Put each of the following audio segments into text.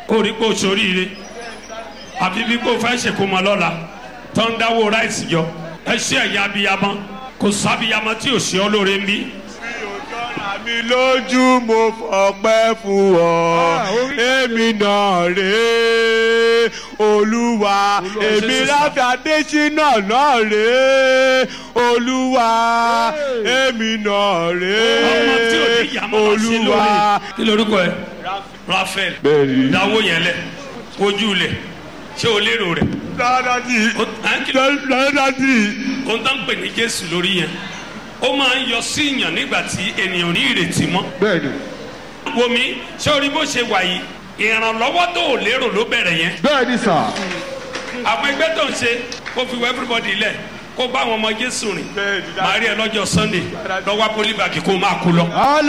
ó rí pé o ṣoríire àfi bí kò fẹ́ ṣe kó mọ lọ́la tó ń dáwó ráìsì jọ ẹ ṣe ẹ̀yà abiyamọ kò sábìyamọ tí ò ṣe ọ́ lóore ń bí. mi lójú mo fọpẹ́ fún ọ èmi náà rèé olúwa èmi láfi adésínà náà rèé olúwa èmi náà ọmọ tí ò ní rèé ìyá máa ṣe lóore olúwa. kí lorúkọ ẹ rafael Bẹ́ẹ̀ni. dáwó yẹn lẹ ojú lẹ ṣé o lérò rẹ dáadáa di O- à ń kí ló- dáadáa di. ohun tó ń pè ní jésù lórí yẹn ó máa ń yọ sí ìyàn nígbà tí ènìyàn ní ìrètí mọ́ bẹ́ẹ̀ni wo mi ṣé orí bó ṣe wà yìí ìrànlọ́wọ́ tó ò lérò ló bẹ̀rẹ̀ yẹn bẹ́ẹ̀ni sà. àwọn ẹgbẹ́ tó ń ṣe kó fi wọ everybody lẹ̀ kó bá àwọn ọmọ jésù rìn màá rí ẹ lọ́jọ́ sunday lọ́wọ́ polybag kó máa kú lọ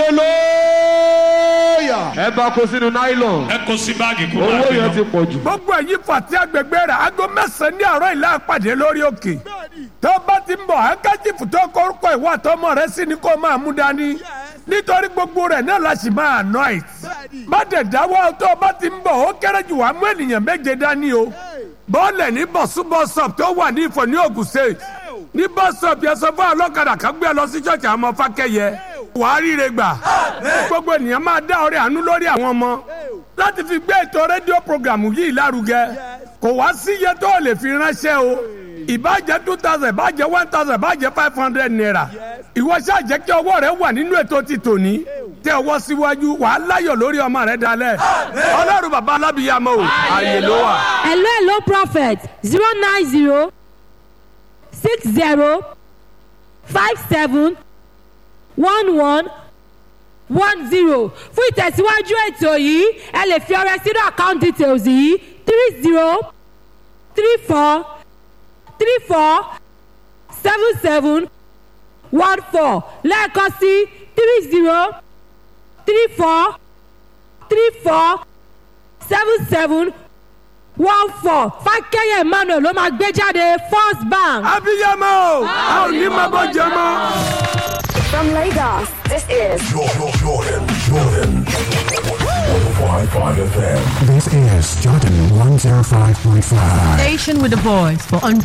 hallelujah. ẹ bá kó sínú nylon. ẹ kó sí báàgì kó máa owó gbé yẹn lọ. ti pọ̀ jù. gbogbo ẹ̀yin fàtí agbègbè rẹ̀ aago mẹ́sàn-án ní àárọ̀ ìlà àpàdé lórí òkè tó bá ti ń bọ̀ hankachifu tó kórúkọ ìwà àtọmọ rẹ sí ni kó máa mú dání nítorí gbogbo rẹ̀ náà la sì máa anoint má dẹ̀ dáwọ́ tó bá ti ń bọ̀ ó kéré jù wá mú ènìyàn méje dání o bọ́ọ̀lẹ̀ ní bọ̀sú bọ́sọ̀p tó wà ní ìfọ̀ ní Ògùn state ní bọ́sọ̀p yẹn sọ fún ọlọ́kadà kan gbé ẹ lọ sí ṣọ́ọ̀ṣì àwọn ọmọ fákẹ́yẹ wàá ríire gbà gbogbo ènìyàn máa dá ọrẹ àánú lórí àwọn ọmọ láti fi gbé ètò rédíò programu yìí lárugẹ kò wá sí iye tó o lè fi ránṣẹ́ o ìbàjẹ́ two thousand ìbàjẹ́ one thousand ìbàjẹ́ five hundred naira ìwọ ṣáà jẹ́ kí ọwọ́ rẹ wà nínú ètò ti tòní tẹ ọwọ́ síwájú wàá láyọ̀ lórí ọmọ rẹ dalẹ̀ ọlọ́run bàbá alábìyàmọ́ o àyè ló wà. hello hello prophet zero nine zero six zero five seven one one one zero fún ìtẹ̀síwájú ètò yìí ẹ lè fi ọrẹ sínú account details yìí three zero three four three four seven seven one four lẹ́ẹ̀kan sí three zero three four three four seven seven one four fákẹ́yẹ̀ emmanuel ló máa gbé jáde first bank. abiyamọ o a ò ní máa bọ́ jẹ mọ́. From Lagos, this is Jordan, Jordan, Jordan. 105.5 FM. This is Jordan 105.5. Station with a voice for